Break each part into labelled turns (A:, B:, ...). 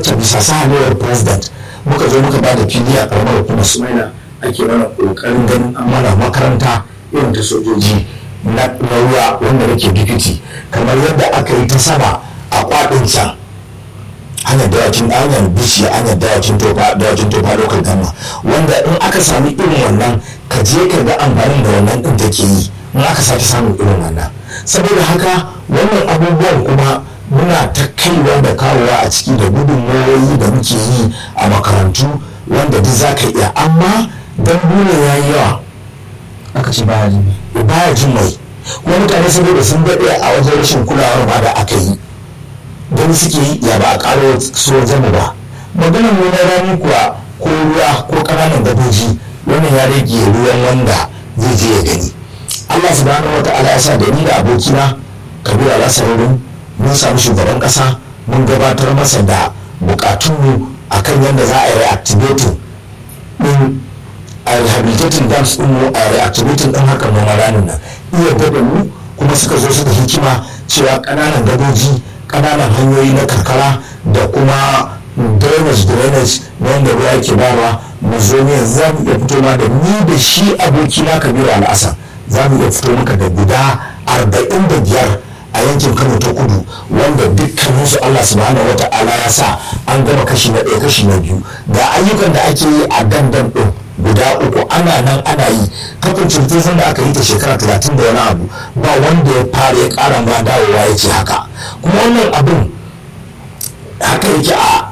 A: wacce bisa sahalewar president muka zo muka ba da fili a karamar hukumar sumaila ake mana kokarin ganin an mana makaranta irin ta sojoji na ruwa wanda nake dipiti kamar yadda aka yi ta sama a kwadin can hanyar dawakin hanyar bishi hanyar dawakin tofa dawakin tofa lokal gama wanda in aka sami irin wannan ka je ka ga amfanin da wannan din take yi in aka sake samun irin wannan saboda haka wannan abubuwan kuma muna ta kaiwa da kawowa a ciki da gudunmawoyi da muke yi a makarantu wanda duk za ka iya amma don ne ya yi yawa
B: aka ce baya jin
A: baya jin mai kuma mutane saboda sun daɗe a wajen rashin kulawar ma da aka yi don suke yi ya ba a ƙaro so zama ba maganar nuna rani kuwa ko ruwa ko ƙananan gadoji wannan ya rage ruwan wanda zai je ya gani allah subhanahu wa ta'ala ya sa da ni da abokina kabiru alasarurin mun samu shugaban ƙasa mun gabatar masa da bukatunmu akan yadda za a yi reactivating din a rehabilitating dams din mu a reactivating din hakan noma ranin nan iya gaba mu kuma suka zo su da hikima cewa ƙananan gadoji ƙananan hanyoyi na karkara da kuma drainage drainage na wanda ruwa ke bawa mu zo ne za mu iya fito ma da ni da shi abokina kabiru al'asa za mu iya fito maka da guda arba'in da biyar a yankin kano ta kudu wanda dukkanin su allah subhanahu wa ta'ala ya sa an gama kashi na ɗaya kashi na biyu ga ayyukan da ake yi a dandan ɗin guda uku ana nan ana yi kafin cirtizan da aka yi ta shekara talatin da wani abu ba wanda ya fara ya ƙara ma dawowa ya ce haka kuma wannan abin haka yake a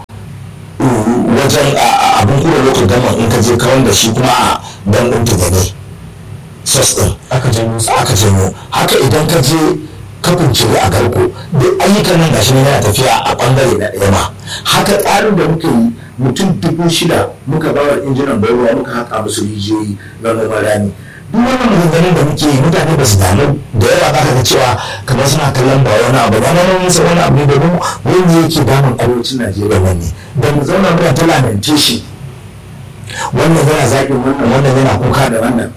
A: wajen abin kuma lokacin gama in ka je kawar da shi kuma a dan ɗin tugane sos ɗin
B: aka janyo su
A: aka janyo haka idan ka je kafin cire a garko duk ayyukan nan gashi ne yana tafiya a bangare na ɗaya ma haka tsarin da muka yi mutum dubu shida muka ba wa injinan ruwa muka haka musu rijiyoyi na noman rani duk wannan maganganun da muke yi mutane ba su damu da yawa za ka ga cewa kamar suna kallon ba wani abu ba na nan musa wani abu ne domin wani yake damun arewacin najeriya nan ne da mu zauna muna ta lamentation wannan yana zaƙin wannan wannan yana kuka da wannan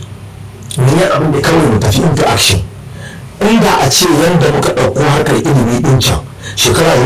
A: ne abin da kawai mu tafi into action inda a ce yadda muka ɗauko harkar ilimi ɗin can shekara